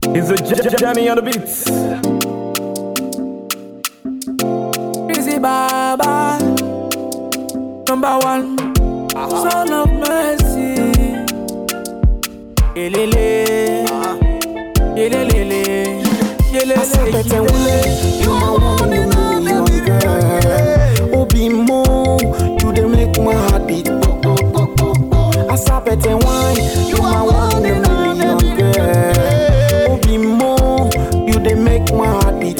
It's a J- J- Johnny on the beats. Busy Baba, number one, son of mercy. Elele, elelele, Asapete elelele. wule, you my one in a million girl. Obi mo, you dey make my heart beat. Asapete wine, you my one in a million girl. Obi mo, you dey make my heart beat.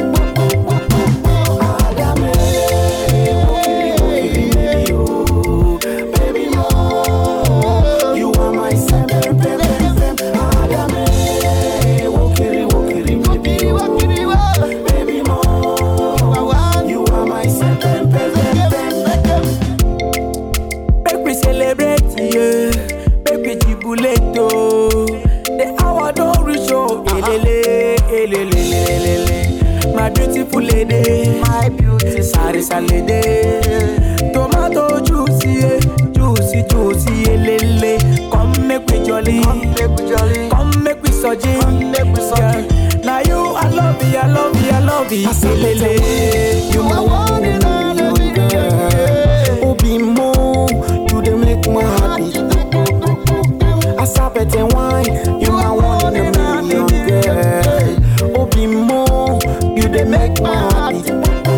Adame, okiri, okiri, baby, oh, baby mo, you are my sempe, sempe, sempe. Adame, okiri, okiri, baby, oh, baby mo, you are my sempe, sempe, sempe. Make we celebrate, yeah. Make we jubilate, oh. The hour don't reach, oh. Elele, elele, elele. My beautiful lady, my beauty, sarisa lady. Tomato juicy, eh, juicy, juicy, elele. Come make we jolly, come make we jolly, come make we soji, come make we soji. Now you, I love you, I love you, I love you, elele. You my one in a million girl. Obi mo, you dey make my heart beat. Asapete wine, you my one in a million girl. Obi mo, you dey make my heart beat.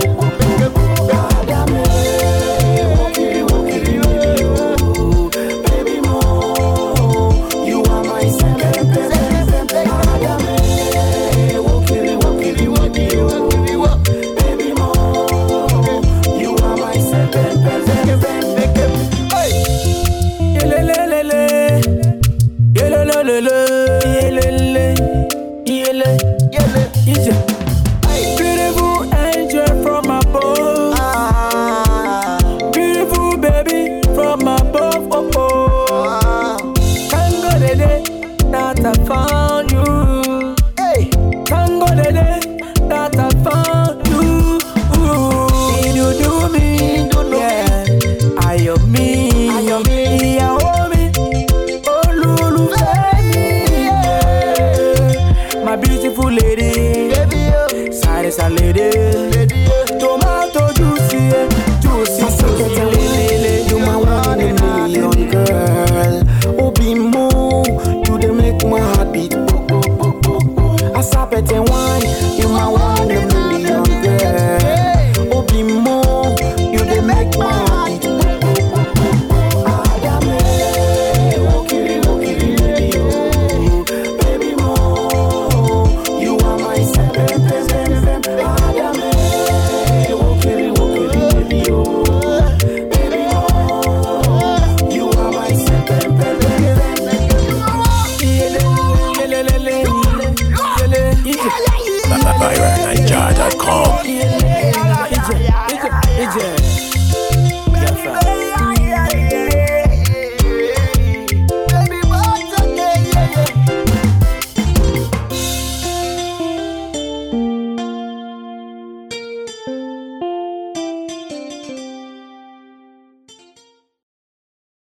Adame, okiri, okiri, baby, oh, baby mo, you are my sempe, sempe, sempe. Adame, okiri, okiri, baby, oh, baby mo, you are my sempe, sempe, sempe. Yelelelele, yelelelele, yelele, yele, yele, yele. Beautiful angel from above, beautiful baby from above. Oh oh, Tango lele, that I found you. Hey, Tango lele, that I found you. Ooh, did you do me? Yeah, ayọ̀ mi, ayọ̀ mi, ìyàwó mi, olólùfẹ́ mi. yeah. My beautiful lady, sáré sálẹ̀dẹ̀, tomato juicy, eh, juicy, juicy, lelele. You my one in a million girl. Obi mo, you dey make my heart beat. Asapete wine, you my one in a million